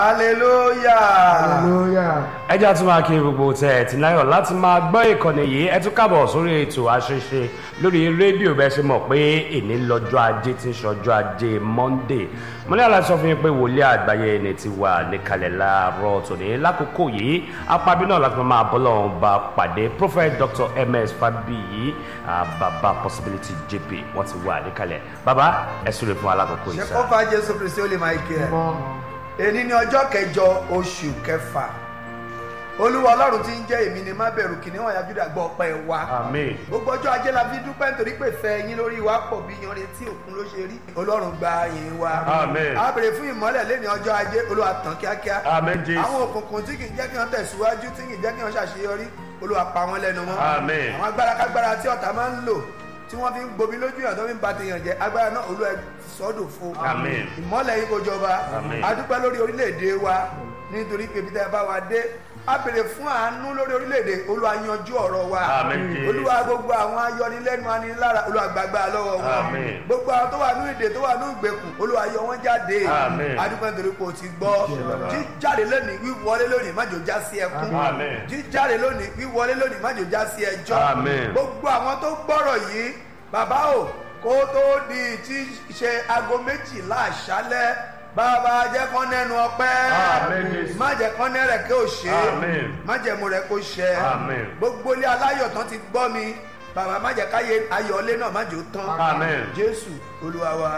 hallelujah. hallelujah. ẹ jẹ́ àtúntò máa kí gbogbo tẹ̀ ẹ̀ tí láyọ̀ láti máa gbọ́ ìkànnì yìí ẹ tún kábọ̀ sórí ètò àṣeṣe lórí rédíò bẹ́ẹ̀ ṣe mọ̀ pé èní lọ́jọ́ ajé tí ń ṣọjọ́ ajé monday mo ní àlàyé sọ fún yín pé wòlíì àgbáyé ẹni ti wà níkàlẹ̀ láàárọ̀ tòní lákòókò yìí apábí náà láti máa bọ́ lọ́wọ́ bá pàdé prophet dr ms fabiyi baba possibility jp wọ́n ti wà níkàlẹ̀ baba ẹ súre fún alákòókò yìí ṣe sá. kọ́fà jésù kristi ó lè máa kí ẹ. mọ́ èní ni ọjọ́ kẹjọ oṣù kẹfà olúwa ọlọ́run ti ń jẹ́ èmi ni má bẹ̀rù kìnìún ọ̀yà júdà gbọ́ ọpẹ́ wa. àmín gbogbo ọjọ́ ajé la fi dúpẹ́ nítorí pé fẹ́ yín lórí wa pọ̀ bí yanre tí òkun ló ṣe rí ọlọ́run gba yín wa. Àmín. a bèrè fún ìmọ́lẹ̀ lẹ́ni ọjọ́ ajé olúwa tàn kíákíá. àmín jésù àwọn òkùnkùn tí kì í jẹ́ kí wọ́n tẹ̀síwájú tí kì í jẹ́ kí wọ́n ṣàṣeyọrí olúwa pa wọ́n lẹ́nu mọ́. Àmín. àwọn agbára kágbára tí ọ̀tá máa ń lò tí wọ́n fi ń gbomi lójú yàn tó fi ń ba tèèyàn jẹ agbára náà olúwa sọ́dọ̀ fún. Àmín. ìmọ́lẹ̀ yìí kò jọba Àmín. a dúpẹ́ lórí orílẹ̀-èdè wa nítorí pé bí tẹ́ ẹ bá wa dé a bèrè fún àánú lórí orílẹ̀-èdè olúwa yanjú ọ̀rọ̀ wa Àmín, Jésù. olúwa gbogbo àwọn ayọnilẹ́nu anilára olúwa gbàgbà lọ́wọ́ wọn Àmín. gbogbo àwọn tó wà ní ìdè tó wà ní ìgbèkùn olúwa yọ wọn jáde Àmín. adúpẹ́ nítorí pé o ti gbọ́ jíjáde lónìí wíwọlé lónìí má jò já sí ẹkún Àmín. jíjáde lónìí wíwọlé lónìí má jò já sí ẹjọ́ Àmín. gbogbo àwọn tó gbọ́rọ̀ yìí bàbá o kó tó di tí ṣe aago méjìlá àṣálẹ́ bàbá jẹ́ kán nẹ́nu ọpẹ́ Àmín, Jésù. má jẹ́ kán nẹ́rẹ̀ kí o ṣe Àmín. má jẹ́ mo rẹ̀ kó ṣẹ Àmín. gbogbo ilé aláyọ̀ tán ti gbọ́ mi bàbá má jẹ́ káyé ayọ̀lé náà má jò tán Àmín. jésù olúwa wa.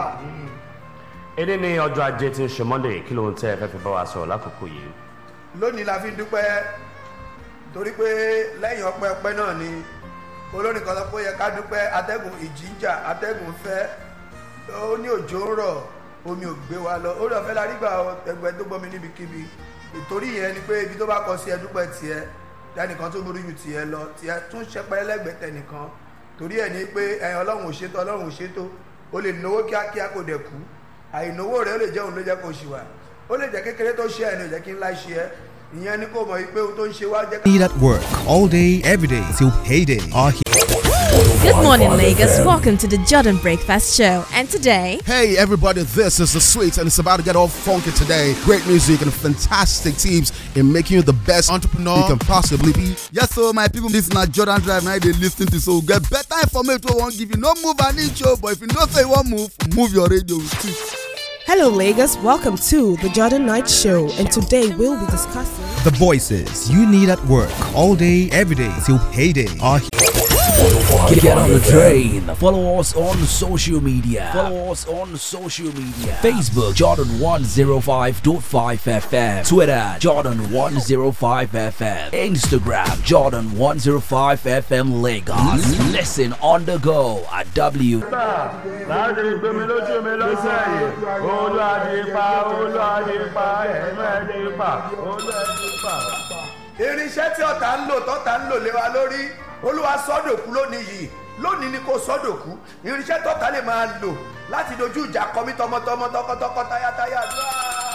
èdè ní ọjọ́ ajé tí ń ṣe monday kí ló ń tẹ́ ẹ fẹ́ fi bá wa sọ̀rọ̀ lákòókò yìí. lónìí la fi ń dúpẹ́ torí pé lẹ́yìn ọpẹ́ ọpẹ́ náà ni olórin kan sọ pé ó yẹ ká dúpẹ́ atẹ́gùn ìjìjà atẹ́gùn fẹ́ ó ní òjò ń rọ̀ omi ò gbé wa lọ orí ọ̀fẹ́ la rí gbà ẹgbẹ́ tó gbọ́ mi níbikíbi ìtorí yẹn ni pé ibi tó bá kọ sí ẹ dúpẹ́ tiẹ̀ tẹnìkan tó burú ju tiẹ̀ lọ tiẹ̀ tún ṣẹpẹ́ lẹ́gbẹ̀ẹ́ tẹnìkan torí ẹ̀ ní pé ẹ ọlọ́run ò ṣètò ọlọ́run ò ṣètò o lè náwó kíákíá kò dẹ̀ kú àìnáwó rẹ ó lè jẹ́ òun ló jẹ́ kó ṣì wà ó lè jẹ́ kékeré tó ṣe ẹ̀ ní ò jẹ́ kí ńlá ṣe ẹ́ ìyẹn ni kò mọ̀ wípé ohun tó ń ṣe wá jẹ́ ká. Need at work all day, every day till payday. Are here. Good morning, Lagos. Welcome to the Jordan Breakfast Show. And today, Hey everybody, this is the Sweets and it's about to get all funky today. Great music and fantastic teams in making you the best entrepreneur you can possibly be. Yes, so my people, this is not Jordan Drive now they listen to so get better information we won't give you no move an inch, oh, but if you don't say one move, move your radio too. Hello, Lagos. Welcome to the Jordan Night Show, and today we'll be discussing. The voices you need at work all day, every day till payday. Are here. Get on the train. Follow us on social media. Follow us on social media. Facebook Jordan 105.5 FM. Twitter Jordan 105 FM. Instagram Jordan 105 FM Lagos. Listen on the go at W. láti gbé mi lójú mi lọ́sẹ̀ yìí olùwàdìpá olùwàdìpá ẹ̀mẹ́dìpá olùwàdìpá. irinṣẹ́ tí ọ̀tá ń lò tọ́ta ń lò lé wa lórí olúwa sọ́dọ̀kú lónìí yìí lónìí ni kò sọ́dọ̀kú irinṣẹ́ tọ́ta lè máa lò láti dojú ìjà kọ mí tọmọtọmọ tọkọtọkọ tayátayá àdúrà.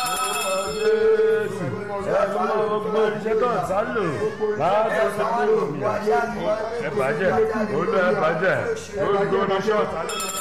jésù ẹ̀fọ́ gbogbo iṣẹ́ tó ń sá lò láti ṣe kúrò mi ẹ̀ bàjẹ́ olú ẹ̀ bàjẹ́ gbogbo iṣẹ́ ọ̀tá ló ń